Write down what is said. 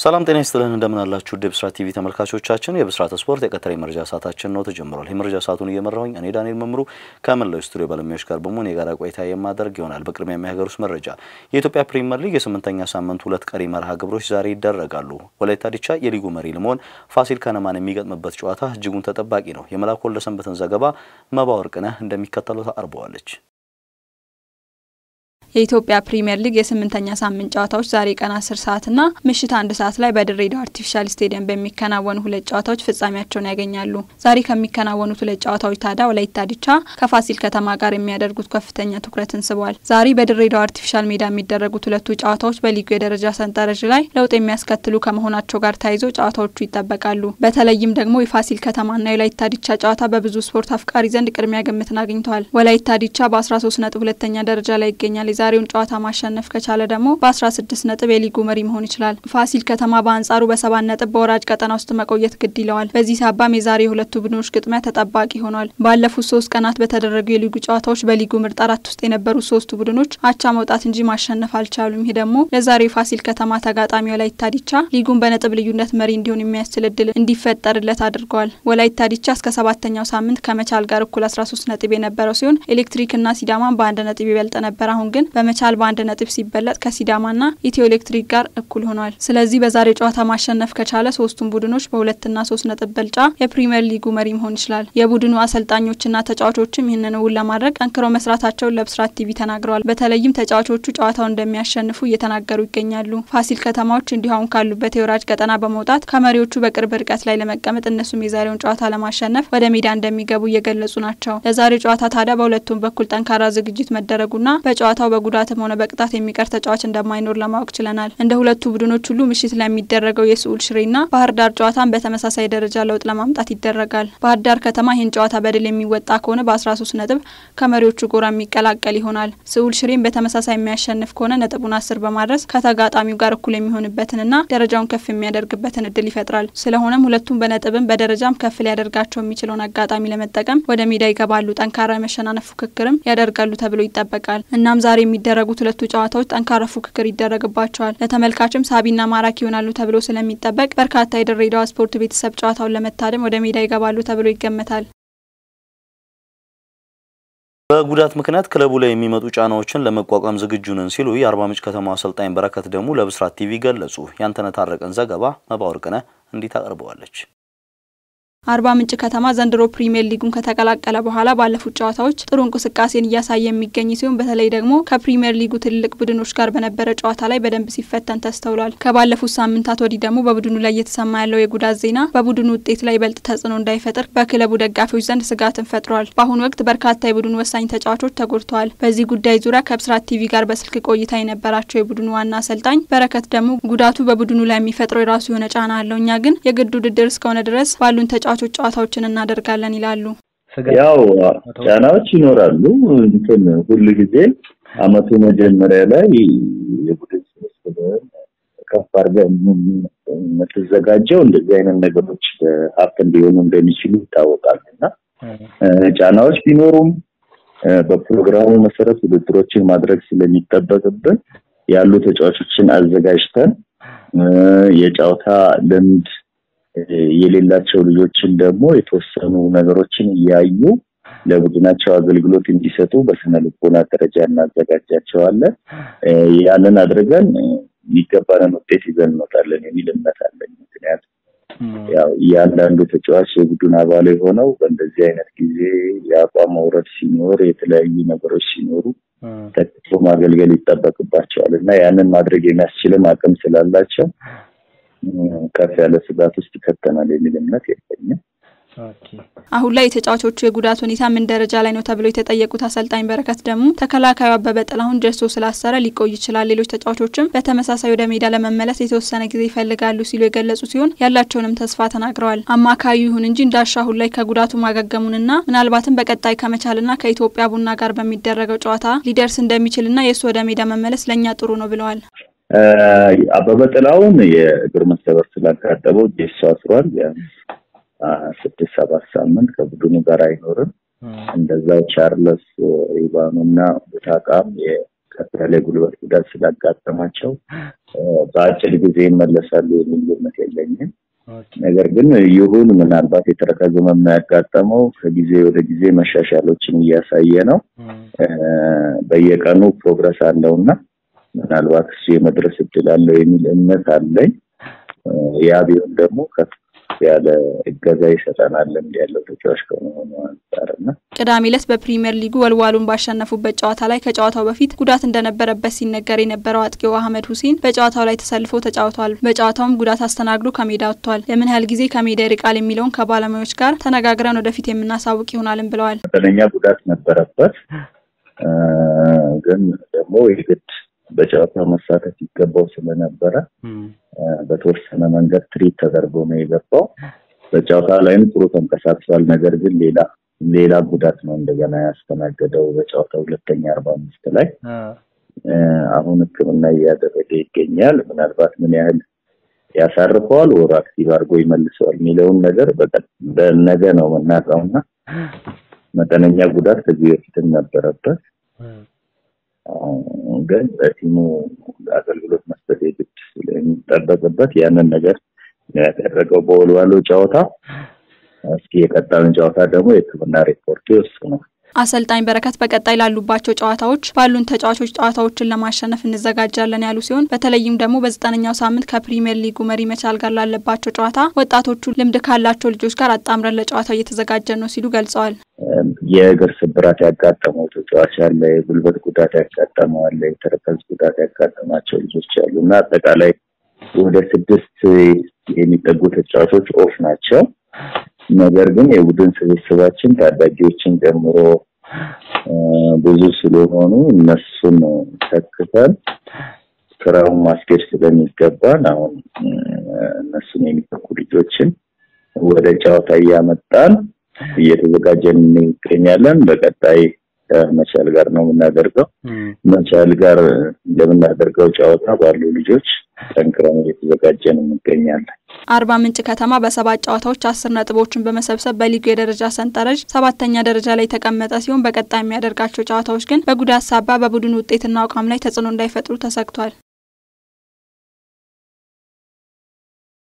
ሰላም ጤና ይስጥልን እንደምን አላችሁ? ውድ የብስራት ቲቪ ተመልካቾቻችን የብስራት ስፖርት የቀጠሮ የመረጃ ሰዓታችን ነው ተጀምሯል። የመረጃ ሰዓቱን እየመራሁኝ እኔ ዳንኤል መምሩ ከመላው ስቱዲዮ ባለሙያዎች ጋር በመሆን የጋራ ቆይታ የማደርግ ይሆናል። በቅድሚያ የሀገር ውስጥ መረጃ የኢትዮጵያ ፕሪሚየር ሊግ የስምንተኛ ሳምንት ሁለት ቀሪ መርሃ ግብሮች ዛሬ ይደረጋሉ። ወላይታ ዲቻ የሊጉ መሪ ለመሆን ፋሲል ከነማን የሚገጥምበት ጨዋታ እጅጉን ተጠባቂ ነው። የመላኩ ወልደሰንበትን ዘገባ መባ ወርቅነህ እንደሚከተለው ታቀርበዋለች። የኢትዮጵያ ፕሪሚየር ሊግ የስምንተኛ ሳምንት ጨዋታዎች ዛሬ ቀን አስር ሰዓትና ምሽት አንድ ሰዓት ላይ በድሬዳዋ አርቲፊሻል ስቴዲየም በሚከናወኑ ሁለት ጨዋታዎች ፍጻሜያቸውን ያገኛሉ። ዛሬ ከሚከናወኑት ሁለት ጨዋታዎች ታዲያ ወላይታ ዲቻ ከፋሲል ከተማ ጋር የሚያደርጉት ከፍተኛ ትኩረትን ስቧል። ዛሬ በድሬዳዋ አርቲፊሻል ሜዳ የሚደረጉት ሁለቱ ጨዋታዎች በሊጉ የደረጃ ሰንጠረዥ ላይ ለውጥ የሚያስከትሉ ከመሆናቸው ጋር ተያይዞ ጨዋታዎቹ ይጠበቃሉ። በተለይም ደግሞ የፋሲል ከተማና የወላይታ ዲቻ ጨዋታ በብዙ ስፖርት አፍቃሪ ዘንድ ቅድሚያ ግምትን አግኝተዋል። ወላይታ ዲቻ በ13 ነጥብ ሁለተኛ ደረጃ ላይ ይገኛል። የዛሬውን ጨዋታ ማሸነፍ ከቻለ ደግሞ በ16 ነጥብ የሊጉ መሪ መሆን ይችላል። ፋሲል ከተማ በአንጻሩ በሰባት ነጥብ በወራጅ ቀጠና ውስጥ መቆየት ግድ ይለዋል። በዚህ ሳባም የዛሬ የሁለቱ ቡድኖች ግጥሚያ ተጠባቂ ሆኗል። ባለፉት ሶስት ቀናት በተደረጉ የሊጉ ጨዋታዎች በሊጉ ምርጥ አራት ውስጥ የነበሩ ሶስቱ ቡድኖች አቻ መውጣት እንጂ ማሸነፍ አልቻሉም። ይህ ደግሞ ለዛሬው የፋሲል ከተማ ተጋጣሚ ወላይታ ዲቻ ሊጉን በነጥብ ልዩነት መሪ እንዲሆን የሚያስችል እድል እንዲፈጠርለት አድርገዋል። ወላይታ ዲቻ እስከ ሰባተኛው ሳምንት ከመቻል ጋር እኩል 13 ነጥብ የነበረው ሲሆን ኤሌክትሪክና ሲዳማን በአንድ ነጥብ ይበልጥ ነበር። አሁን ግን በመቻል በአንድ ነጥብ ሲበለጥ ከሲዳማና ኢትዮ ኤሌክትሪክ ጋር እኩል ሆኗል። ስለዚህ በዛሬ ጨዋታ ማሸነፍ ከቻለ ሶስቱም ቡድኖች በሁለትና ሶስት ነጥብ በልጫ የፕሪምየር ሊጉ መሪ መሆን ይችላል። የቡድኑ አሰልጣኞችና ተጫዋቾችም ይህንን እውን ለማድረግ ጠንክረው መስራታቸውን ለብስራት ቲቪ ተናግረዋል። በተለይም ተጫዋቾቹ ጨዋታውን እንደሚያሸንፉ እየተናገሩ ይገኛሉ። ፋሲል ከተማዎች እንዲሁ አሁን ካሉበት የወራጅ ቀጠና በመውጣት ከመሪዎቹ በቅርብ ርቀት ላይ ለመቀመጥ እነሱም የዛሬውን ጨዋታ ለማሸነፍ ወደ ሜዳ እንደሚገቡ እየገለጹ ናቸው። ለዛሬው ጨዋታ ታዲያ በሁለቱም በኩል ጠንካራ ዝግጅት መደረጉና በጨዋታው በጉዳትም ሆነ በቅጣት የሚቀር ተጫዋች እንደማይኖር ለማወቅ ችለናል። እንደ ሁለቱ ቡድኖች ሁሉ ምሽት ላይ የሚደረገው የስዑል ሽሬና ባህር ዳር ጨዋታን በተመሳሳይ ደረጃ ለውጥ ለማምጣት ይደረጋል። ባህር ዳር ከተማ ይህን ጨዋታ በድል የሚወጣ ከሆነ በ13 ነጥብ ከመሪዎቹ ጎራ የሚቀላቀል ይሆናል። ስዑል ሽሬን በተመሳሳይ የሚያሸንፍ ከሆነ ነጥቡን አስር በማድረስ ከተጋጣሚው ጋር እኩል የሚሆንበትንና ደረጃውን ከፍ የሚያደርግበትን እድል ይፈጥራል። ስለሆነም ሁለቱም በነጥብም በደረጃም ከፍ ሊያደርጋቸው የሚችለውን አጋጣሚ ለመጠቀም ወደ ሜዳ ይገባሉ። ጠንካራ የመሸናነፍ ፉክክርም ያደርጋሉ ተብሎ ይጠበቃል። እናም ዛሬ የሚደረጉት ሁለቱ ጨዋታዎች ጠንካራ ፉክክር ይደረግባቸዋል። ለተመልካችም ሳቢና ማራኪ ይሆናሉ ተብሎ ስለሚጠበቅ በርካታ የድሬዳዋ ስፖርት ቤተሰብ ጨዋታውን ለመታደም ወደ ሜዳ ይገባሉ ተብሎ ይገመታል። በጉዳት ምክንያት ክለቡ ላይ የሚመጡ ጫናዎችን ለመቋቋም ዝግጁ ነን ሲሉ የአርባ ምንጭ ከተማ አሰልጣኝ በረከት ደግሞ ለብስራት ቲቪ ገለጹ። ያንተነህ ታረቀን ዘገባ መባወርቅነህ እንዲህ ታቀርበዋለች። አርባ ምንጭ ከተማ ዘንድሮ ፕሪሚየር ሊጉን ከተቀላቀለ በኋላ ባለፉት ጨዋታዎች ጥሩ እንቅስቃሴን እያሳየ የሚገኝ ሲሆን በተለይ ደግሞ ከፕሪሚየር ሊጉ ትልልቅ ቡድኖች ጋር በነበረ ጨዋታ ላይ በደንብ ሲፈተን ተስተውሏል። ከባለፉት ሳምንታት ወዲህ ደግሞ በቡድኑ ላይ እየተሰማ ያለው የጉዳት ዜና በቡድኑ ውጤት ላይ ይበልጥ ተጽዕኖ እንዳይፈጥር በክለቡ ደጋፊዎች ዘንድ ስጋትን ፈጥሯል። በአሁኑ ወቅት በርካታ የቡድኑ ወሳኝ ተጫዋቾች ተጎድተዋል። በዚህ ጉዳይ ዙሪያ ከብስራት ቲቪ ጋር በስልክ ቆይታ የነበራቸው የቡድኑ ዋና አሰልጣኝ በረከት ደግሞ ጉዳቱ በቡድኑ ላይ የሚፈጥረው የራሱ የሆነ ጫና አለው፣ እኛ ግን የግድ ውድድር እስከሆነ ድረስ ባሉን ተጫዋቾች ጨዋታዎችን እናደርጋለን ይላሉ። ያው ጫናዎች ይኖራሉ። እንትን ሁሉ ጊዜ አመቱ መጀመሪያ ላይ የቡድን ስብስብን ከፍ አድርገህ የምትዘጋጀው እንደዚህ አይነት ነገሮች ሀብት ሊሆኑ እንደሚችሉ ይታወቃል እና ጫናዎች ቢኖሩም በፕሮግራሙ መሰረት ውድድሮችን ማድረግ ስለሚጠበቅብን ያሉ ተጫዋቾችን አዘጋጅተን የጨዋታ ልምድ የሌላቸው ልጆችን ደግሞ የተወሰኑ ነገሮችን እያዩ ለቡድናቸው አገልግሎት እንዲሰጡ በስነ ልቦና ደረጃ እናዘጋጃቸዋለን። ያንን አድርገን የሚገባንን ውጤት ይዘን እንወጣለን የሚል እምነት አለኝ። ምክንያቱም ያው እያንዳንዱ ተጫዋች የቡድን አባል የሆነው በእንደዚህ አይነት ጊዜ የአቋም መውረድ ሲኖር፣ የተለያዩ ነገሮች ሲኖሩ ተክቶ ማገልገል ይጠበቅባቸዋል እና ያንን ማድረግ የሚያስችልም አቅም ስላላቸው ከፍ ያለ ስጋት ውስጥ ይከተናል የሚል እምነት የለኝም። አሁን ላይ የተጫዋቾቹ የጉዳት ሁኔታ ምን ደረጃ ላይ ነው ተብለው የተጠየቁት አሰልጣኝ በረከት ደግሞ ተከላካዩ አበበ ጥላሁን ጀሶ ስላሰረ ሊቆይ ይችላል፣ ሌሎች ተጫዋቾችም በተመሳሳይ ወደ ሜዳ ለመመለስ የተወሰነ ጊዜ ይፈልጋሉ ሲሉ የገለጹ ሲሆን ያላቸውንም ተስፋ ተናግረዋል። አማካዩ ይሁን እንጂ እንዳሻ አሁን ላይ ከጉዳቱ ማገገሙንና ምናልባትም በቀጣይ ከመቻልና ከኢትዮጵያ ቡና ጋር በሚደረገው ጨዋታ ሊደርስ እንደሚችልና የእሱ ወደ ሜዳ መመለስ ለእኛ ጥሩ ነው ብለዋል። አበበ ጥላሁን የእግር መሰበር ስላጋጠመው ጄሶ አስሯል። ስድስት ሰባት ሳምንት ከቡድኑ ጋር አይኖርም። እንደዛው ቻርለስ ኢቫኑ እና ቡታቃም ከፍ ያለ ጉልበት ጉዳት ስላጋጠማቸው በአጭር ጊዜ ይመለሳሉ የሚል ግምት የለኝም። ነገር ግን ይሁን ምናልባት የተረከዝ ህመም ያጋጠመው ከጊዜ ወደ ጊዜ መሻሻሎችን እያሳየ ነው። በየቀኑ ፕሮግረስ አለውና ምናልባት እሱ የመድረስ እድል አለው የሚል እምነት አለኝ። ያ ቢሆን ደግሞ ከፍ ያለ እገዛ ይሰጠናል ልምድ ያለው ተጫዋች ከመሆኑ አንጻር እና ቅዳሜ ዕለት በፕሪሚየር ሊጉ ወልዋሉን ባሸነፉበት ጨዋታ ላይ ከጨዋታው በፊት ጉዳት እንደነበረበት ሲነገር የነበረው አጥቂው አህመድ ሁሴን በጨዋታው ላይ ተሰልፎ ተጫውቷል። በጨዋታውም ጉዳት አስተናግዶ ከሜዳ ወጥቷል። ለምን ያህል ጊዜ ከሜዳ ይርቃል የሚለውን ከባለሙያዎች ጋር ተነጋግረን ወደፊት የምናሳውቅ ይሆናልን ብለዋል። መጠነኛ ጉዳት ነበረበት፣ ግን ደግሞ የግድ በጨዋታው መሳተፍ ይገባው ስለነበረ በተወሰነ መንገድ ትሪት ተደርጎ ነው የገባው። በጨዋታ ላይም ጥሩ ተንቀሳቅሷል። ነገር ግን ሌላ ሌላ ጉዳት ነው እንደገና ያስተናገደው በጨዋታ ሁለተኛ አርባ አምስት ላይ አሁን ሕክምና እያደረገ ይገኛል። ምናልባት ምን ያህል ያሳርፈዋል ወር አክቲቭ አድርጎ ይመልሰዋል የሚለውን ነገር በነገ ነው የምናውቀውና መጠነኛ ጉዳት ከዚህ በፊትም ነበረበት ግን በቲሙ አገልግሎት መስጠት የግድ ስለሚጠበቅበት ያንን ነገር ያደረገው በወልዋሎ ጨዋታ። እስኪ የቀጣዩን ጨዋታ ደግሞ የሕክምና ሪፖርቱ ይወስናል። አሰልጣኝ በረከት በቀጣይ ላሉባቸው ጨዋታዎች ባሉን ተጫዋቾች ጨዋታዎችን ለማሸነፍ እንዘጋጃለን ያሉ ሲሆን በተለይም ደግሞ በዘጠነኛው ሳምንት ከፕሪሚየር ሊጉ መሪ መቻል ጋር ላለባቸው ጨዋታ ወጣቶቹ ልምድ ካላቸው ልጆች ጋር አጣምረን ለጨዋታው እየተዘጋጀን ነው ሲሉ ገልጸዋል። የእግር ስብራት ያጋጠመው ተጫዋች አለ፣ የጉልበት ጉዳት ያጋጠመው አለ፣ የተረከዝ ጉዳት ያጋጠማቸው ልጆች አሉ እና አጠቃላይ ወደ ስድስት የሚጠጉ ተጫዋቾች ኦፍ ናቸው። ነገር ግን የቡድን ስብስባችን ታዳጊዎችን ጨምሮ ብዙ ስለሆኑ እነሱን ተክተን ስራውን ማስኬድ ስለሚገባን አሁን እነሱን የሚተኩ ልጆችን ወደ ጨዋታ እያመጣን እየተዘጋጀን እንገኛለን። በቀጣይ መቻል ጋር ነው የምናደርገው። መቻል ጋር እንደምናደርገው ጨዋታ ባሉ ልጆች ጠንክረን እየተዘጋጀን እንገኛለን። አርባ ምንጭ ከተማ በሰባት ጨዋታዎች አስር ነጥቦችን በመሰብሰብ በሊጉ የደረጃ ሰንጠረዥ ሰባተኛ ደረጃ ላይ የተቀመጠ ሲሆን በቀጣይ የሚያደርጋቸው ጨዋታዎች ግን በጉዳት ሳቢያ በቡድን ውጤትና አቋም ላይ ተጽዕኖ እንዳይፈጥሩ ተሰግቷል።